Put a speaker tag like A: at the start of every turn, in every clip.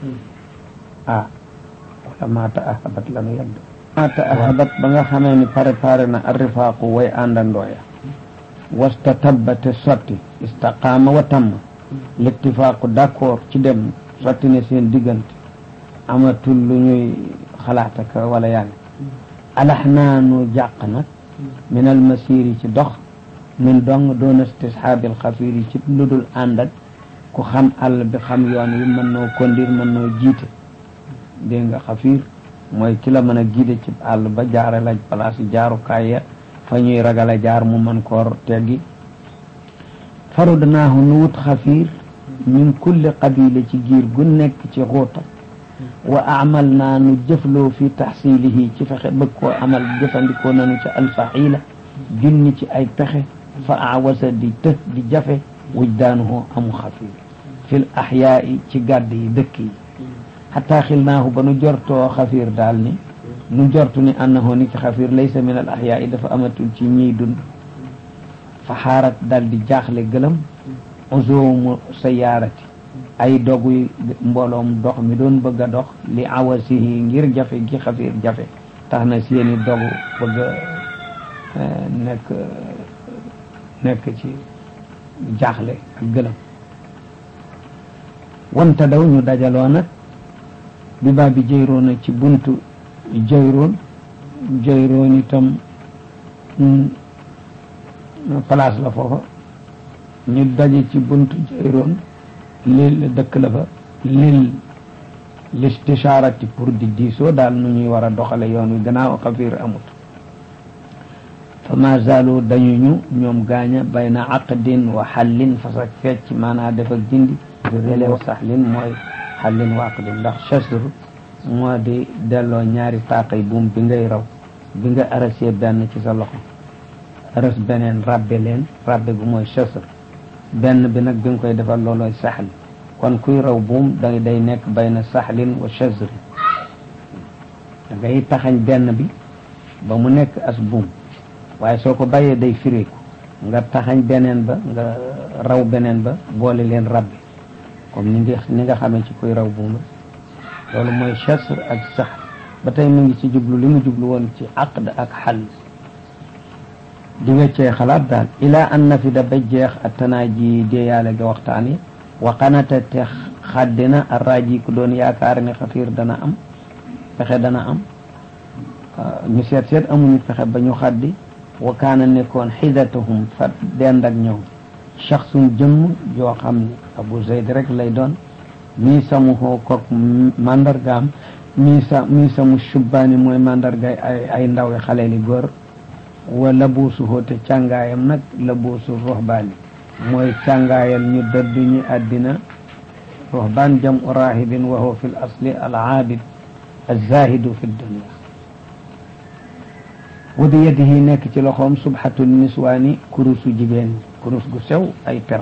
A: ah wala maata ahabat lanu yàgg maata ahabat ba nga xamee ni préparé na arrifaaqu way àndandooya wasta tabbate sotti istaqaama wa tamm l'ittifaaqu d'accord ci dem sotti ne seen diggante amatul lu ñuy xalaataka wala yàgg alax naa nu jàq nag min al masiri ci dox min dong doon istishaabil xafiir ci lu dul ànd ak ku xam àll bi xam yoon wi mën noo kondir mën noo jiite dégg nga xafiir mooy ki la mën a giide ci àll ba jaare la place yi jaarukaay ya fa ñuy ragal a jaar mu mën koor teggi farudnaahu nu wut xafiir min kulli qabila ci giir gu nekk ci xuuta wa amal naa nu jëfloo fi taxsilihi ci fexe bëgg koo amal jëfandikoo nanu ci alfaxiila junni ci ay pexe fa awasa di të di jafe wujdaanuhu amu xafiir fil axyaai ci gàdd yi dëkk yi xataa xilnaahu ba nu jortoo xafiir daal ni nu jortu ni annahu ni ki xafiir laysa min al axyaai dafa amatul ci ñiy dund fa xaarat daal di jaaxle gëlëm uzoomu sayaarati ay dogu mbooloom dox mi doon bëgg a dox li awasihi ngir jafe gi xafiir jafe tax na seeni dogu bëgg a nekk nekk ci jaaxle ak gëlëm wanta daw ñu dajaloo nag bi baa bi jëyroona ci buntu jëyroon jëyroon itam place la foofa ñu daje ci buntu jëyroon lil dëkk la fa lil listishaarati pour di diisoo daal nu ñuy war a doxale yoon wi gannaaw xafiir amut fa ma zaalu dañu ñu ñoom gaaña bayna aqdin wa xallin fas ak fecc maanaa def ak dindi relew saxlin mooy xallin wa aqdin ndax chasr moo di delloo ñaari taaqay buum bi ngay raw bi nga arasee benn ci sa loxo aras beneen rabbe leen rabbe gu mooy chasr benn bi nag bi nga koy defal loolooy saxl kon kuy raw buum da day nekk bayna saxlin wa chasr da ngay taxañ benn bi ba mu nekk as buum waaye soo ko bàyyee day firiku nga taxañ beneen ba nga raw beneen ba boole leen rabbi comme ni nga ni nga xamee ci kuy raw buum loolu mooy chasr ak sax ba tey mu ngi ci jublu li mu jublu woon ci aqd ak xal di weccee xalaat daal ila an nafida ba jeex attanaaji deeyaale ga waxtaan yi wa qanata te xaddina arraaji ku doon yaakaar ne xafiir dana am pexe dana am ñu seet seet amuñu pexe ba ñu xaddi wa kaana nekkoon xidatahum fa dend ak ñoom shaxsun jëmm joo xam ne abu zayd rek lay doon mii samu hoo kook mandargaam mii sa mii samu shubbaani mooy mandargaay ay ay ndaw yi xale li góor wa labuusu hoo te càngaayam nag labuusu roxbaani mooy càngaayal ñu dëddu ñi àddina roxbaan jam u raahibin wa huwa fi l asli al aabid alzahidu fi dunia wa bi yadihi nekk ci loxoom subhatul niswaani kurusu jigéen kurus gu sew ay per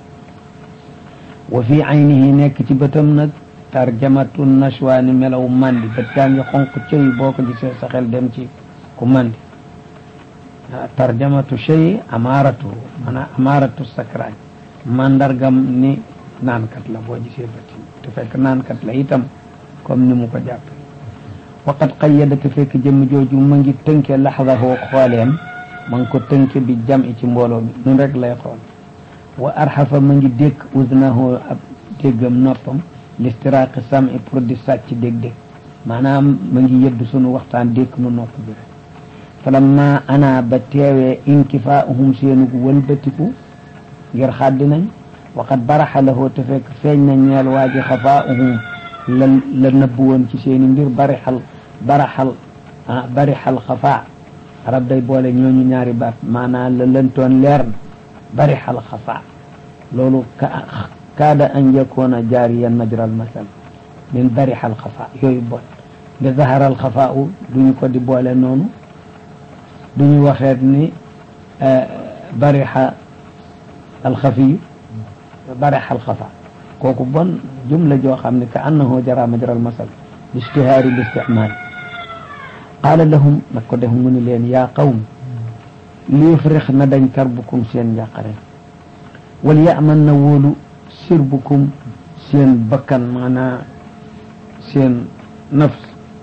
A: wa fi aynihi nekk ci bëtam nag tarjamatu nashwaani melaw mandi bët yaa ngi xonq cëy boo ko gisee sa xel dem ci ku mandi tarjamatu shay amaaratu maanaam amaaratu sakraañ mandargam ni naankat la boo gisee bët te fekk naankat la itam comme ni mu ko jàppe waqad qayyada te fekk jëmm jooju ma ngi tënke laxdahu xooleem ma ngi ko tënke bi jam i ci mbooloo mi nun rek lay xool wa arxafa ma ngi dékk udnahu ab déggam noppam listiraaqi sami pour di sàcc dégg-dégg maanaam ma ngi yëddu sunu waxtaan dékk nu nopp bi rek falamma ana ba teewee inkifaahum seenugu wëlbatiku ngir xaddi nañ waqad baraxa lahu te fekk feeñ na ñeel waa ji xafaahum la la nëbb woon ci seeni mbir barixal baraxal ah barixal xafaa arab day boole ñooñu ñaari baat maanaam la lëntoon leer na barixal xafaa loolu ka kaada an yakoona jaariyan majral masal min barixal xafaa yooyu bool nga zaharal xafaa u duñu ko di boole noonu duñu waxeet ni barixa alxafiyu barixa alxafaa kooku bon jumla joo xam ne ka annahu jara majral masal listihaari listicmaal qaala lahum nag ko def mu ni leen yaa qawm liyufrix na dañ karbukum seen njàqare wal yaman na wóolu sirbukum seen bakkan maanaa seen nafs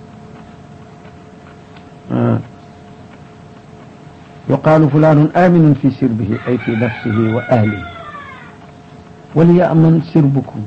A: yuqaalu fulaanun aminun fi sirbihi ay fi nafsihi wa ahlihi wala yaman sirbukum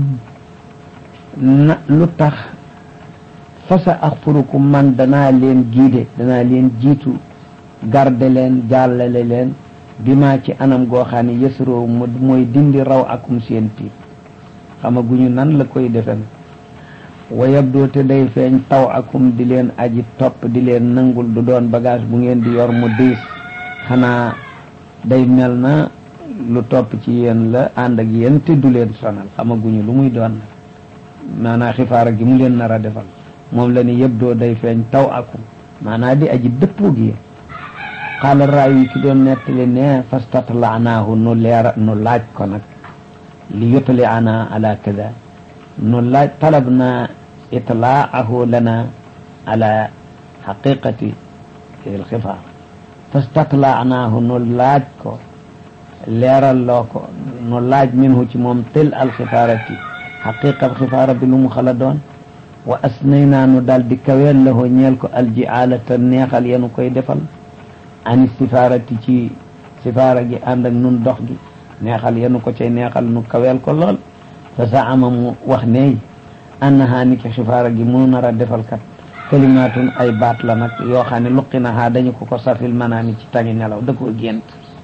A: na lu tax fasa axfurukum man danaa leen giide danaa leen jiitu garde leen jàllale leen bi maa ci anam goo xam ne yësroo mu mooy dindi raw akum seen tiit xamaguñu nan la koy defen wa yabdoo te day feeñ taw akum di leen aji topp di leen nangul du doon bagage bu ngeen di yor mu diis xanaa day mel na lu topp ci yéen la ànd ak yéen te du leen sonal xamaguñu lu muy doon maanaa xifaara gi mu leen nar a defal moom la ni yabdoo day feeñ taw akum maanaa di aji dëppoog yéen xaala raawi ki doon nettali ne fastatlaanaahu nu leera nu laaj ko nag li yutli ana ala kada nu laaj talab na itlaahu lana ala xaqiqati alxifaar fastatlaanaahu nu laaj ko leeral loo ko nu laaj minhu ci moom tel alxifaarati xaqiqa alxifaara bi lu mu xala doon wa asnaynaa nu daal di kaweel lahu ñeel ko aljiaalata neexal yenu koy defal ani sifaarati ci sifaara gi ànd ak nun dox gi neexal yenu ko cay neexal nu kaweel ko lool fa zaama mu wax ne annaha ni ki xifaara gi mu nar a defal kat kalimaatun ay baat la nag yoo xam ne luqi na haa dañu ko ko safil manaami ci tangi nelaw da koo gént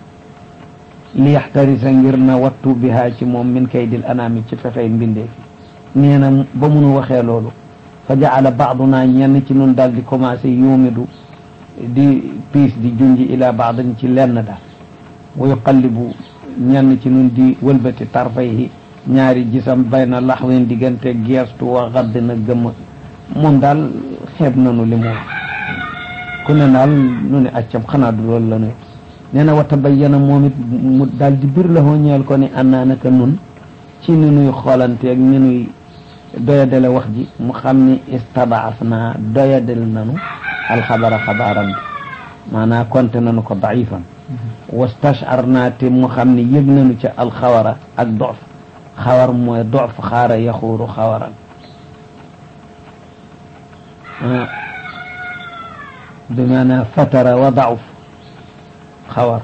A: li yaxtarisa ngir na wattu bihaa ci moom min kaydil anaami ci fexey mbindee fi nee na ba munu waxee loolu fa jaala baaduna ñenn ci nun daal di commencé yuumidu di piis di junji ila baadin ci lenn daal wa yuqallibu ñenn ci nun di wëlbati tarfayhi ñaari gisam bayna laxwin diggante geestu wa xadd na gëmm moom daal xeeb nanu li mu wax ku ne daal nu ne accam xanaa du loolu la nuy nee na wa tabayyana moom it mu daal di bir la hoo ñeel ko ni annaa naka nun ci ni nuy xoolanteeg ni nuy doyadale wax ji mu xam ni istabaaf naa doyadal nanu alxabara xabaaram bi maanaa konte nanu ko daifan wastashar naa te mu xam ni yëg nanu ca alxawara ak dof xawar mooy dof xaara yaxuuru xawaran bi maanaa fatara wa dauf xawar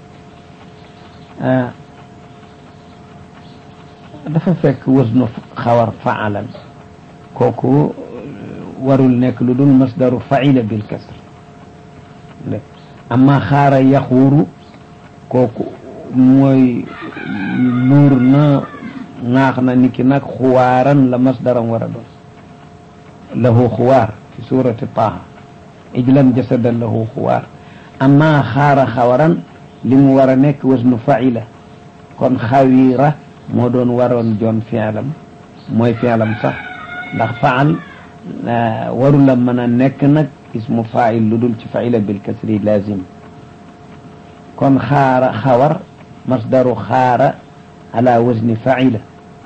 A: dafa fekk wasnu xawar faalan kooku warul nekk lu dul masdaru faila bil kasr amma xaara yaxuuru kooku mooy luur na naax na niki nag xuwaaran la masdaram war a doon lahu xuwaar fi surati taaha ijlan jasadan lahu xuwaar amma xaara xawaran li mu war a nekk wasnu faila kon xawira moo doon waroon joon fialam mooy fialam sax ndax faal waru la mën a nekk nag ismu fail lu dul ci faila bil kasri lazim kon xaara xawar masdaru xaara ala wazni faila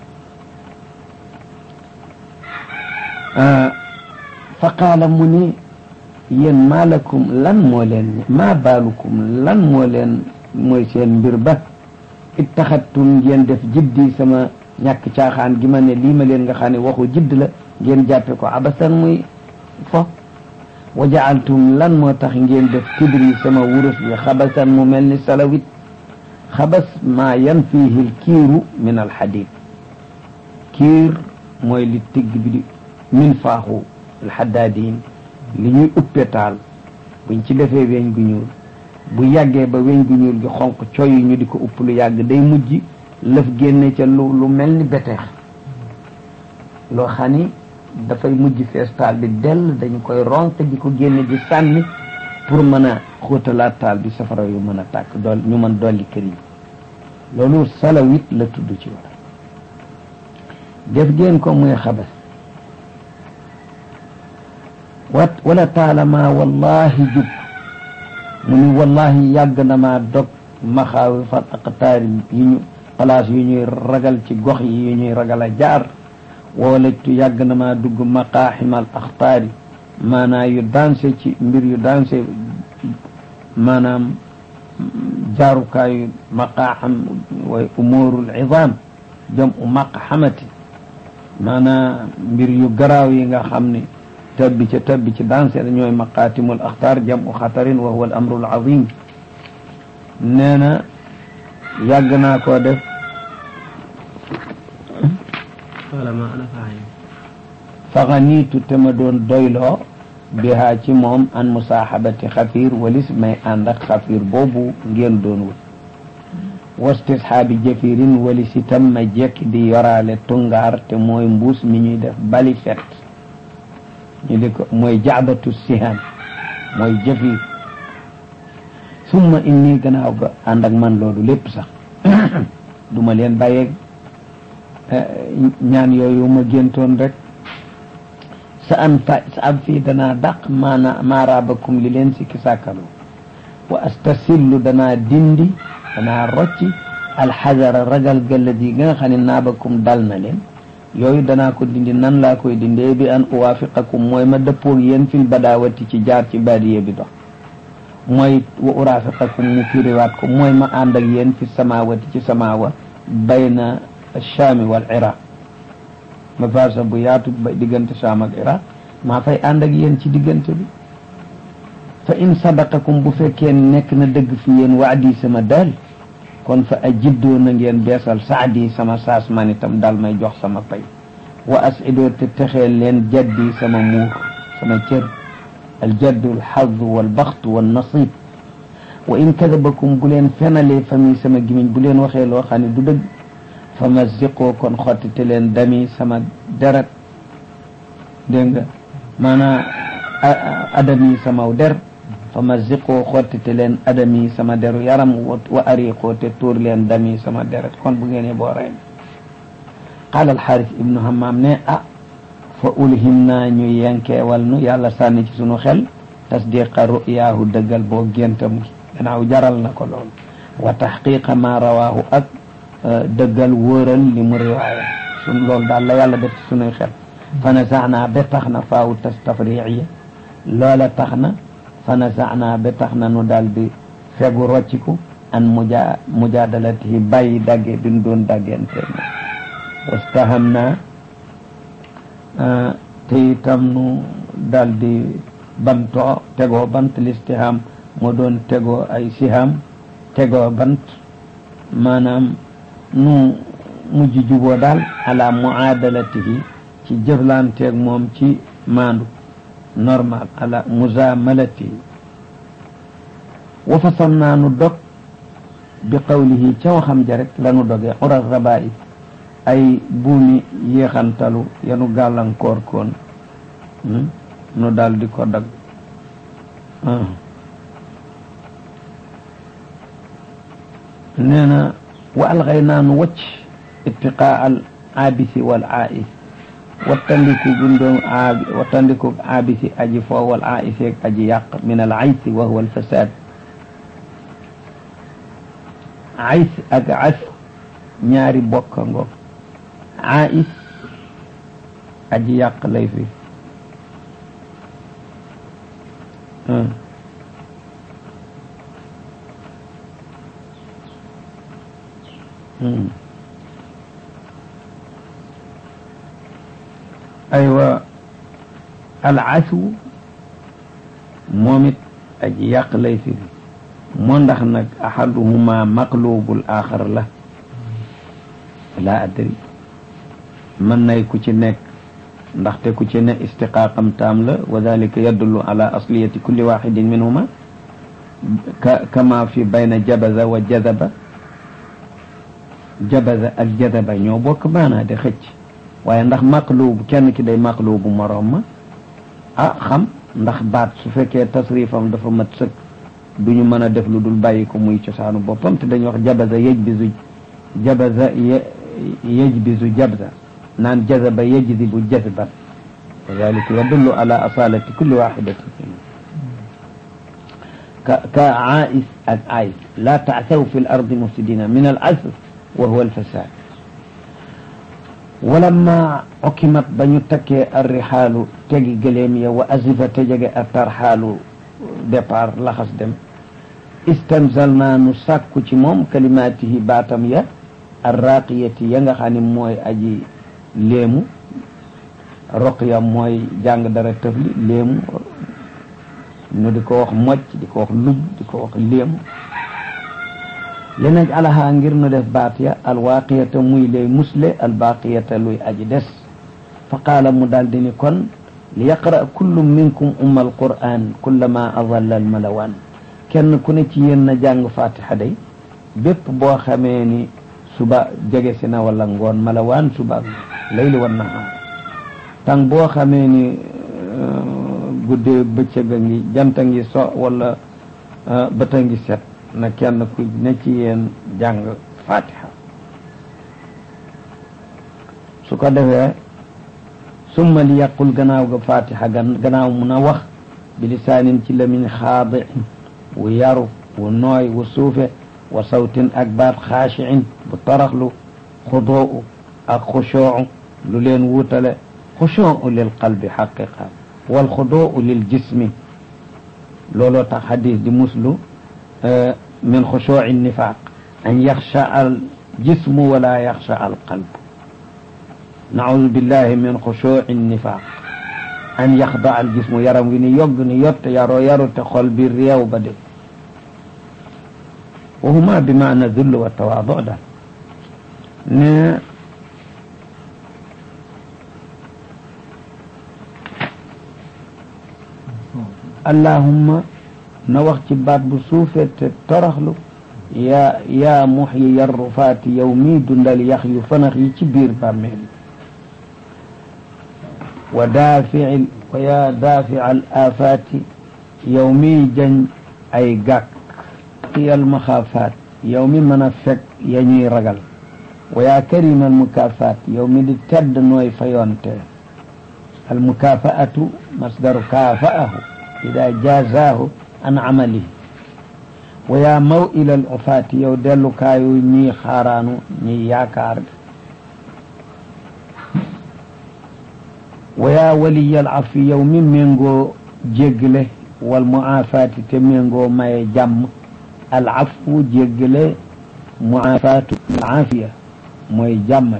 A: fa qaala mu ni yéen maa lakum lan moo leen maa baalukum lan moo leen mooy seen mbir ba ittaxattum ngeen def jiddi sama ñàkk caaxaan gi ma ne lii ma leen nga xam ne waxu jidd la ngeen jàppe ko abasan muy fo wa jaaltum lan moo tax ngeen def kibri sama wurus bi xabasan mu mel ni salawit xabas maa yan fiihi l kiiru min alxadid kiir mooy li tigg bi di min faaxu alxadaadin li ñuy uppee taal buñ ci defee weñ gu ñuul bu yàggee ba weñ gu ñuul gi xonq coy ñu di ko upp lu yàgg day mujj lëf génne ca lu lu mel ni beteex loo xam ni dafay mujj fees taal bi dell dañu koy ronk di ko génne di sànni pour mën a xóotalaat taal bi safara yu mën a tàkk dool ñu mën dolli kër yi loolu salawit la tudd ci war def ngeen ko muy xabas wat wala taalama wallahi jub mu ni wallahi yàgg na maa dog maxaawi fal aqtaari yi ñu place yu ñuy ragal ci gox yi yu ñuy ragal a jaar woolajtu yàgg na maa dugg maqaaximal axtaari maanaa yu danse ci mbir yu danse maanaam jaarukaayu maqaaxam way umuurul idaam jam u maqxamati maanaam mbir yu garaaw yi nga xam ne tabbi ca tabbi ci danse ñooy maqaatimul axtaar jamu xatarin wa huwa al amru al azim nee na yàgg naa koo def faxaniitu te ma doon doyloo bihaa ci moom an musaaxabati xafiir walis may ànd ak xafiir boobu ngeen doon wut wastisxaabi jafirin walis itam ma jekk di yoraale tungaar te mooy mbuus mi ñuy def bali fet ñu di ko mooy jaabatu sihaan mooy jafir summa inni gannaaw ga ànd ak man loolu lépp sax duma leen bàyyeeg ñaan yooyu ma géntoon rek sa an fa sa am fii danaa dàq maana maaraabakum li leen sikki sàkkalu wa astasillu danaa dindi danaa rocci alxajara ragal gëllët yi nga xam ne naabakum dal na leen yooyu danaa ko dindi nan laa koy dindee bi an uwaafiqakum mooy ma dëppoog yéen fil badaawati ci jaar ci baadiye bi dox mooy wa uraafiqakum mu firiwaat ko mooy ma ànd ak yéen fi samaawati ci samaawa bayna shaami wal iraq ma farsa bu yaatu ba diggante Saam ak Iraq maa fay ànd ak yéen ci diggante bi fa in sadaqakum bu fekkee nekk na dëgg fi yéen waadi sama daal kon fa ajiddoo na ngeen beesal saadi sama saas man itam daal may jox sama pay wa asidoo te texeel leen jaddi sama muur sama cër aljaddu alxadu walbaxtu wannasib wa in kadabakum bu leen fenalee famille sama gimiñ bu leen waxee loo xam ne du dëgg fa mazziqoo kon xottite leen dami sama deret dégg nga maanaam adami samaw der fa mazziqoo xottite leen adami sama deru yaram wa ariqoo te tuur leen dami sama deret kon bu ngeen boo rey qaala alxaaris ibnu hammam ne ah fa ulhim naa ñu yenkeewal nu yàlla sànni ci sunu xel tasdiqa ru'yaahu dëggal boo géntam gi gannaaw jaral na ko lool wa taxqiqa ma rawaahu ak dëggal wóoral li mu riwaaya sun loolu daal la yàlla def ci sunuy xel fa nasaxnaa ba tax na faawu tas tafriiya loola tax na fa nasaxnaa ba tax na nu daal di fegu rocciku an muja mujaadalatihi bàyyi dagge bi nu doon daggente wastaham naa te itam nu daal di bantoo tegoo bant listiham moo doon tegoo ay siham tegoo bant maanaam nu mujj juboo daal ala muadalatihi ci jëflanteeg moom ci maandu normal ala muzamalatihi wa fasam naa nu dog bi qawlihi ca waxam ja rek la nu dogee ural raba'i ay buumi yéexantalu yanu gàllankoor koon nu daal di ko dag nee na wa alxaynaa nu wacc ittiqaa al aabisi wal aais wattandiku gundoom aabi wattandiku aabisi aji foo wal aisi ak aji yàq min al aysi wa huwa al fasad ays ak as ñaari bokka ngoog ais aji yàq lay fi aywa alasu moom it aji yàq lay fi moo ndax nag ahaduhuma maqlubul axar la la adri mën nay ku ci nekk ndaxte ku ci ne istiqaaqam taam la wa dalika yadullu ala asliyati kulli waxidin minhuma ka kama fi bayna jabaza wa jadaba jabaza ak jadaba ñoo bokk maanaa de xëcc waaye ndax maqlubu kenn ki day maqlubu moroom ma ah xam ndax baat su fekkee tasrifam dafa mat sëkk du ñu mën a def lu dul bàyyi ko muy cosaanu boppam te dañuy wax jabaza yajbizu jabaza yajbizu jabza naan jazaba yajdibu jazban wa dalika yadullu ala asalati kulli waxidatin ka ka aais ak ais la taasaw fi l ardi mufsidina min al asr wa huwa al fasad walamma okimat ba ñu takkee arrixaalu tegi gëleem ya wa azifa te jege a tarxaalu départ laxas dem istamsal naa nu sàkku ci moom kalimaatihi baatam ya arraqiyati ya nga xam ne mooy aji léemu roqya mooy jàng dara tëfli léemu nu di ko wax mocc di ko wax lub di ko wax léemu li naj alaha ngir nu def baat ya alwaaqiyata muy lay musle albaqiyata luy aji des fa qaala mu daal di ni kon li yaqra kullu minkum umma alquran kullama adalla almalawaan kenn ku ne ci yéen na jàng fatiha day bépp boo xamee ni suba jege si na wala ngoon malawaan suba layli wan nahaar tàng boo xamee ni guddee bëccëg a ngi jant a ngi so wala bët a ngi set na kenn ku ne ci yéen jàng fatiha su ko defee summa li yàqul gannaaw ga fatiha gan gannaaw mun a wax bi lisaanin ci lamiñ xaadi wu yaru wu nooy wu suufe wa sawtin ak baat xaashiin bu taraxlu xudoo ak xushoo lu leen wuutale xushoo lil qalbi xaqiqa wal xudoo lil jismi looloo tax xadis di muslu min xushooci nifaq an yaxsha al jismu wala yaxsha al qalb naudu billahi min xushooci nifaq an yaxda al jismu yaram wi ni yogg ni yotte yaroo yarute xol bi réew ba de wa huma bi maana dull wa tawaadu daal ne allahumma na wax ci baat bu suufee te toroxlu yaa yaa muxyi yarrufaati yow mii dundal yax yu fanax yi ci biir bàmmeel wa daafici wa yaa daafica al aafaati yow mii jañ ay gàkk yal maxaafaat yow mi mën a fekk ya ñuy ragal wa yaa karima al mukaafaat yow mi di tedd nooy fayoonte al mukaafaatu masdaru kaafa'ahu ida jazaahu an amalihi wa yaa maw ilal ufaati yow dellukaayu ñii xaaraanu ñii yaakaar wa yaa waliyal afi yow mi méngoo jéggale wal muaafaati te méngoo maye jàmm al afu jéggale muaafaatu aafiya mooy jàmmale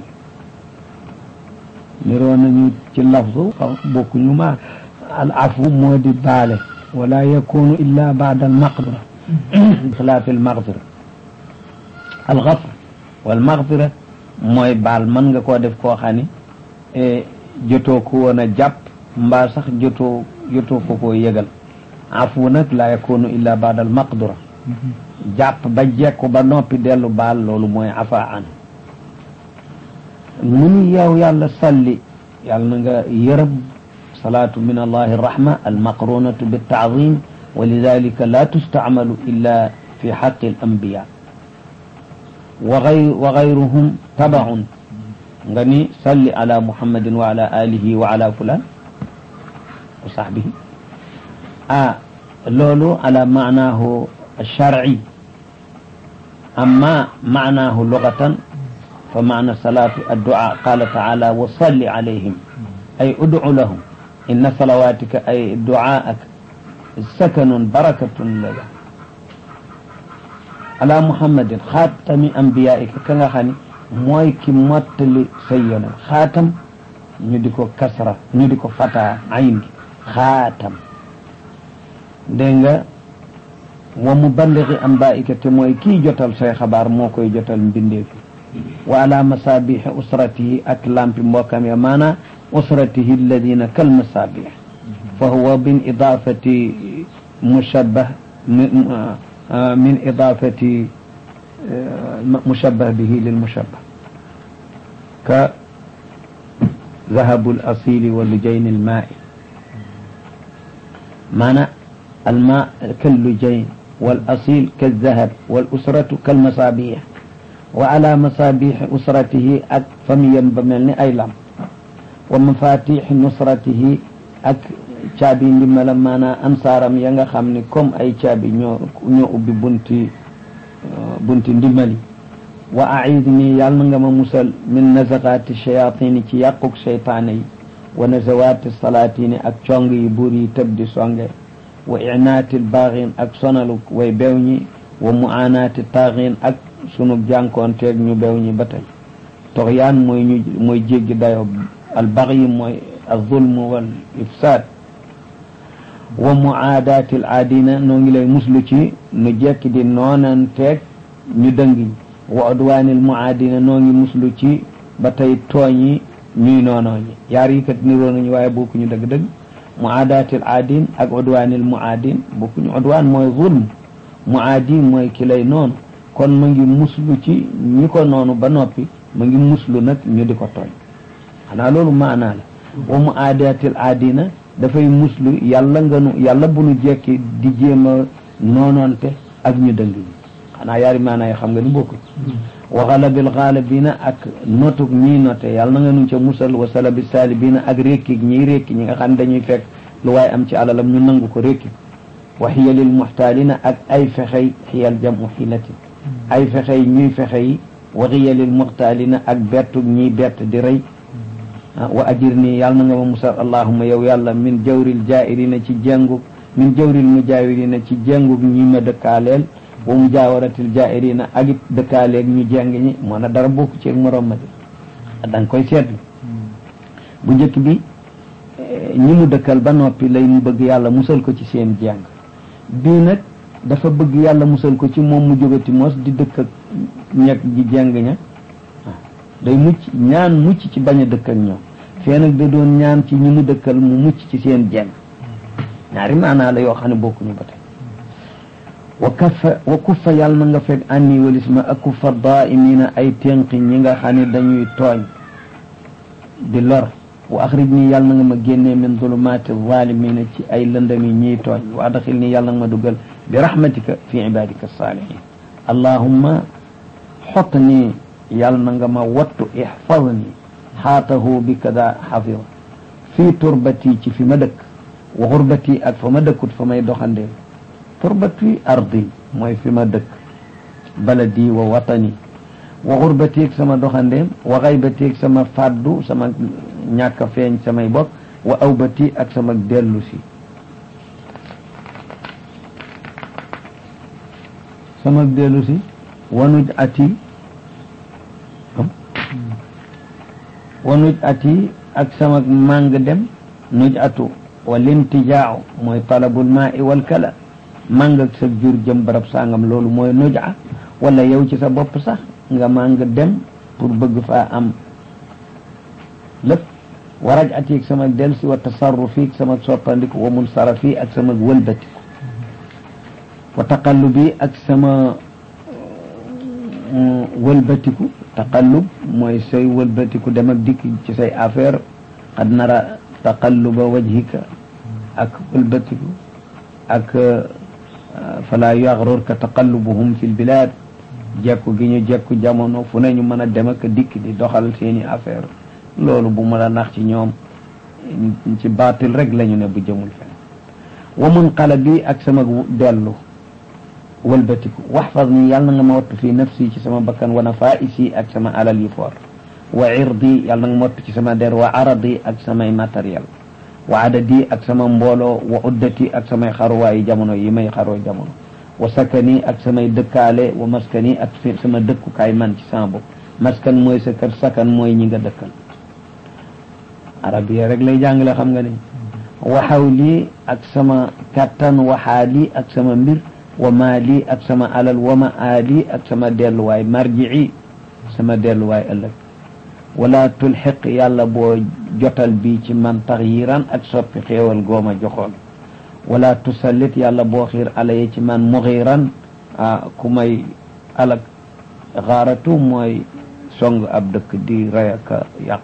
A: niroo nañu ci lafzu bokkuñu ma al afu moo di baale wala yakunu illa baada al maqdira xilaafi al maqdira al gafr wal maqdira mooy baal mën nga koo def koo xam ni jotoo ko woon a jàpp mbaa sax jotoo jotoo ko koo yëgal afu nag la yakunu illa baada al maqdira jàpp ba jekku ba noppi dellu baal loolu mooy afa an mu ni yow yàlla salli yàlla na nga yërëm salaatu min allahi rahma almaqrunatu biltaazim wa lidalika la tustacmalu illa fi xaqi alambiya wa gay wa gayruhum tabaun nga ni salli ala muhammadin wa ala alihi wa ala fulan wa sahbihi ah loolu ala maanaahu alsharci amma maanaahu lugatan fa maana salaatu addu'a qala taala wa salli alayhim ay ud'u lahum inna salawatika ay du'aak sakanun barakatun laka ala muhammadin xaatami ambiyaika ka nga xam ne mooy ki mottali say yonent xaatam ñu di ko kasra ñu di ko fata ayn gi xaatam dégg nga wa muballigi ambaika te mooy kii jotal say xabaar moo koy jotal mbindeefi wa ala masabixi usratihi ak lampi mbokkam ya maana usratihi alladina kal masabix fa huwa min idafati mushabbah min idafati mushabbah bihi lil mushabbah ka ذهب الأصيل ولجين الماء معنى الماء كاللجين والأصيل كالذهب والأسرة كالمصابيح وعلى مصابيح أسرته أك فميا بملني أي لم ومفاتيح نصرته أك caabi ndimbalam maanaam ansaaram ya nga xam ne comme ay caabi ñoo ñoo ubbi bunti bunti ndimbali wa aidni yàlla na nga ma musal min nazaqaati shayatini ci yàquk seytaane yi wa nazawaati salaatini ak cong yi buur yi tëb di songe wa inaati baaxin ak sonalu way bew ñi wa muanaati taaxin ak sunu jànkoonteeg ñu bew ñi ba tey toxyaan mooy ñu mooy jéggi dayo al bax yi mooy alzulm wal ifsaad wa muaadaati al aadina noo ngi lay muslu ci nu jekki di noonanteeg ñu dëngi wa udwaanil muaadina noo ngi muslu ci ba tey tooñi ñuy noonoo ñi yaar yi kat niroo nañu waaye bokkuñu dëgg-dëgg muaadaatil aadin ak udwaanil muaadin bokkuñu udwaan mooy zulm muaadin mooy ki lay noonu kon ma ngi muslu ci ñi ko noonu ba noppi ma ngi muslu nag ñu di ko tooñ xanaa loolu maanaa la wa muaadaatil aadina dafay muslu yàlla nga nu yàlla bu nu jekki di jéem a noonoonte ak ñu dëng ñi xanaa yaari maanaa yi xam nga ni bokkuñ wa galabil gaalibina ak notug ñiy note yàlla na nga nu ca musal wa salabi saalibina ak rékkig ñiy rékki ñi nga xam ne dañuy fekk lu waaye am ci alalam ñu nangu ko rékki wa xiyalil muxtaalina ak ay fexey xiyal jamu xilatin ay fexey ñuy fexe yi wa xiyalil muxtaalina ak bettug ñiy bett di rey wa ajir nii yàlla na nga ma musal allahuma yow yàlla min jawril jaa'irina ci jengug min jawril mujaawirina ci jengug ñi ma dëkkaaleel wa mu jaawaratil jaa'irina ak it dëkkaaleeg ñu jeng ñi moo na dara bokku ci ak morom ma de da nga koy seetlu bu njëkk bi ñi mu dëkkal ba noppi lay mu bëgg yàlla musal ko ci seen jeng bii nag dafa bëgg yàlla musal ko ci moom mu jógati mos di dëkk ak ñeg ji jeng ña day mucc ñaan mucc ci bañ a dëkk ak ñoom fee nag da doon ñaan ci ñi mu dëkkal mu mucc ci seen jeng ñaari maanaa la yoo xam ne bokkuñu ba tey wa kaffa wa kuffa yàlla na nga fekk anni walis ma ak kuffa daaimina ay ténqi ñi nga xam ne dañuy tooñ di lor wa axrij nii yàlla na nga ma génnee min zulumaati zalimina ci ay lëndami ñiy tooñ wa adxil nii yàlla na nga ma dugal bi rahmatika fi ibadika saalihin allahumma xott nii yàlla na nga ma wattu ixfad nii xaatahu bi kada xafida fii turbati ci fi ma dëkk wa xurbati ak fa ma dëkkut fa may doxandee turbati ardi mooy fi ma dëkk baladi wa watani wa xurbati ak sama doxandeem wa xaybati ak sama fàddu sama ñàkk a feeñ samay bokk wa awbati ak sama dellu si sama dellu si wanuj ati wanuj ati ak sama màng dem nuj atu wa lintijaaw mooy talabul maa i wal kala màng ak sa jur jëm barab sangam loolu mooy nuja wala yow ci sa bopp sax nga màng dem pour bëgg faa am lépp waraj ati ak sama delsi wa tasarrufi ak sama soppandiku wa munsarafi ak sama wëlbatiku wa taqallubi ak sama wëlbatiku taqallub mooy say wëlbatiku dem ak dikk ci say affaire xad nara taqalluba wajhika ak wëlbatiku ak fala yaxrurka taqallubuhum fi lbilad jekku gi ñu jekku jamono fu ne ñu mën a dem ak dikk di doxal seeni affaire loolu bu ma la nax ci ñoom ci baatil rek la ñu ne bu jëmul fen wa munqalabi ak sama dellu wëlbatiku waxfad ni yàlla na nga ma wattu fii nafsi ci sama bakkan wa nafaisi ak sama alal yi foor wa irdi yàlla na nga ma wattu ci sama der wa aradi ak samay matériel wa adadi ak sama mbooloo wa uddati ak samay xaruwaayi jamono yi may xaroo jamono wa sakani ak samay dëkkaale wa maskani ak sama dëkkukaay man ci sama bopp maskan mooy sa kër sakan mooy ñi nga dëkkal arabiya rek lay jàngale xam nga ni wa xawli ak sama kattan wa xaali ak sama mbir wa maali ak sama alal wa ma aali ak sama delluwaay marji'i sama delluwaay ëllëg wala tulxiq yàlla boo jotal bi ci man taxyiran ak soppi xéewal gooma joxoon wala tusallit yàlla boo xiir alaye ci man muxiran a ku may alak xaaratu mooy song ab dëkk di rey ak yàq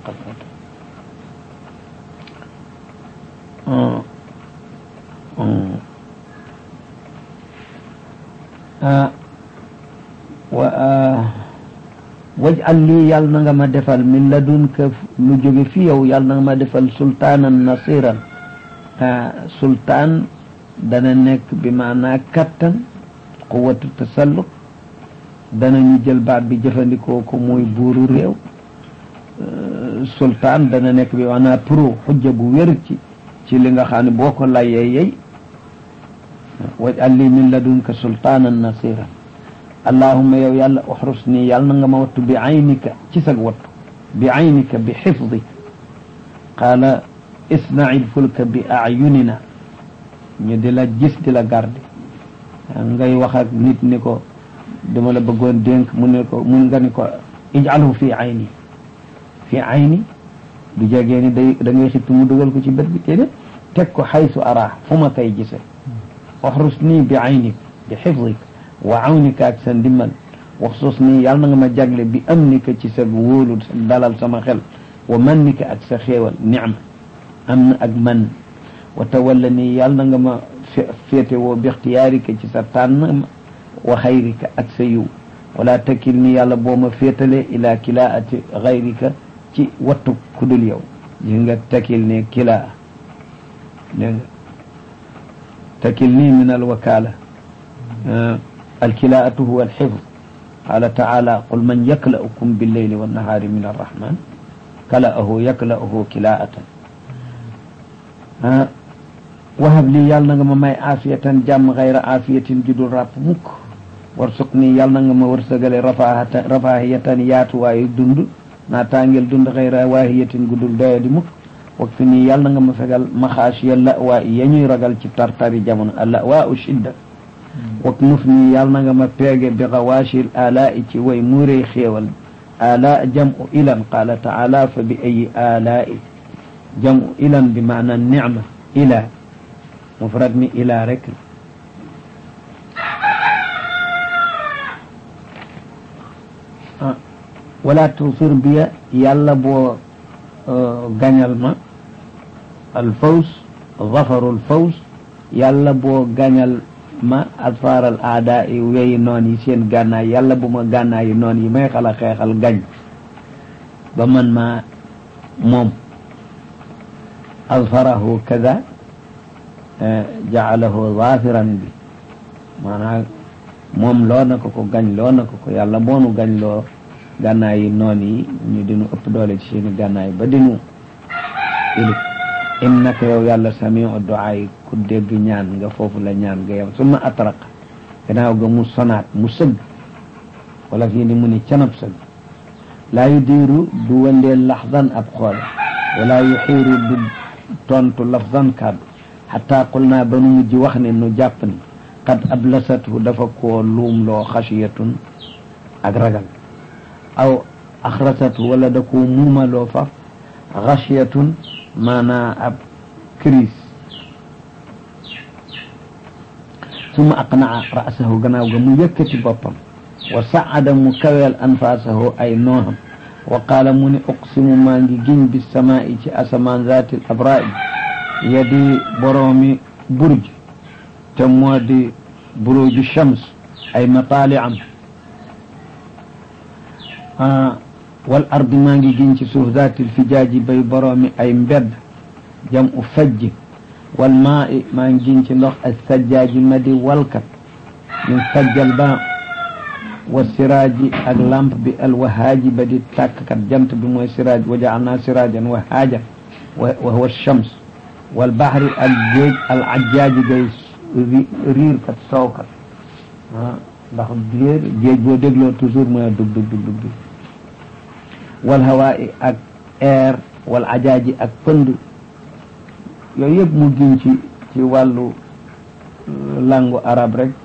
A: wa waj'al lii yàlla na nga ma defal min ladunka lu jóge fi yow yàlla na nga ma defal sultaanan nasiran sultaan dana nekk bi maanaa kattan quwatu tasalluq dana ñu jël baat bi jëfandikoo ko muy buuru réew sultaan dana nekk bi maanaa pro xujja bu wér ci ci li nga xam ne boo ko layee yey waj'al lii min ladunka sultaanan nasiran allahumma yow yàlla uxrus nii yàlla na nga ma wattu bi aynika ci sag wattu bi aynika bi xifdik qaala isnail fulka bi ayunina ñu di la gis di la garde ngay wax ak nit ni ko dama la bëggoon dénk mu ne ko mun nga ni ko ijalhu fi ayni fi ayni du jegee ni day da ngay xippi mu dugal ko ci bët bi déedéet teg ko xaysu araa fu ma koy gise waxrus nii bi aynik bi xifdik wa awnika ak sa ndimmal waxsus nii yàlla na nga ma jagle bi amnika ci sa wóolu dalal sama xel wa mannika ak sa xéewal nicma am na ak man wa tawalla nii yàlla na nga ma féete woo bi ixtiyaarika ci sa tànn wa xayrika ak sa yiw wala takkil ni yàlla boo ma féetale ila kilaati xayrika ci wattu kudul yow gis nga takkil ne kilaa dégg nga takkil nii min alwakala alkilaatu huwa alxifd qala taala qul man yakla'ukum billeyli wannahaari min arrahman kala'ahu yakla'uhu kilaatan wahab lii yàlla na nga ma may aafiyatan jàmm xayra aafiyatin judul ràpp mukk warsuq nii yàlla na nga ma wërsëgale rafaahatan rafaahiyatan yaatuwaayu dund naa tàngeel dund xayra waahiyatin gudul doyadi mukk wak fi nii yàlla na nga ma fegal maxaasiya lawaa ya ñuy ragal ci tartari jamono a lawaa u shidda wak nuf nii yàlla na nga ma peege bi xawaashil alaa i ci way muurey xéewal alaa jamu ilan qaala taala fa bi ayi alaa i jamu ilan bi maana nicma ila mufrad mi ila rek wala tusir biya yàlla boo gañal ma alfaws zafarul faws yàlla boo gañal ma asfaaral aada yi weyi noon yi seen gànnaay yàlla bu ma gànnaay yi noon yi may xala xeexal gañ ba man ma moom azfarahu kada jaalahu zafiran bi maanaam moom loo na ko ko gañ loo na ko ko yàlla moonu gañ loo gànnaay yi noon yi ñu dinu ëpp doole ci seeni gànnaay ba dinu ilif innaka yow yàlla samiu duaa yi ku dégg ñaan nga foofu la ñaan nga yow summa atraq gannaaw ga mu sonaat mu sëgg wala fii ni mu ni canab sëgg laa yu diiru du wëndeel laxdan ab xoole wala yu xiiru du tontu lafdan kàddu xataa qul naa ba nu mujj wax ne nu jàpp ni qad ablasathu dafa koo luum loo xasiyatun ak ragal aw axrasathu wala da koo muumaloo faf xasiyatun maanaa ab crise summa aqnaa ra'sahu gannaaw ga mu yëkkati boppam wa saada mu kaweel anfaasahu ay nooxam wa qaala mu ne uqsimu maa ngi giñ bi samaa'i ci asamaan zaatil abraa'i yadi boroomi burj te moo di buruju shams ay mataali am wal ardi maa ngi giñ ci suuf zaatil fijaaji bay boroomi ay mbedd jam u fajj wal maa i maa ngi giñ ci ndox ay sajjaaji ma di walkat min sajjal ba wa siraaji ak lamp bi al wahaaji ba di tàkkkat jant bi mooy siraaj wa jaalnaa siraajan wahaajan wa huwa shams wal bahri ak géej al ajjaaji gay riir kat soowkat ah ndax géej géej boo dégloo toujours mooy dug dug dug dug wal hawaa'i ak air wal ajaaji ak pënd yooyu yëpp mu giñ ci ci wàllu langu arab rek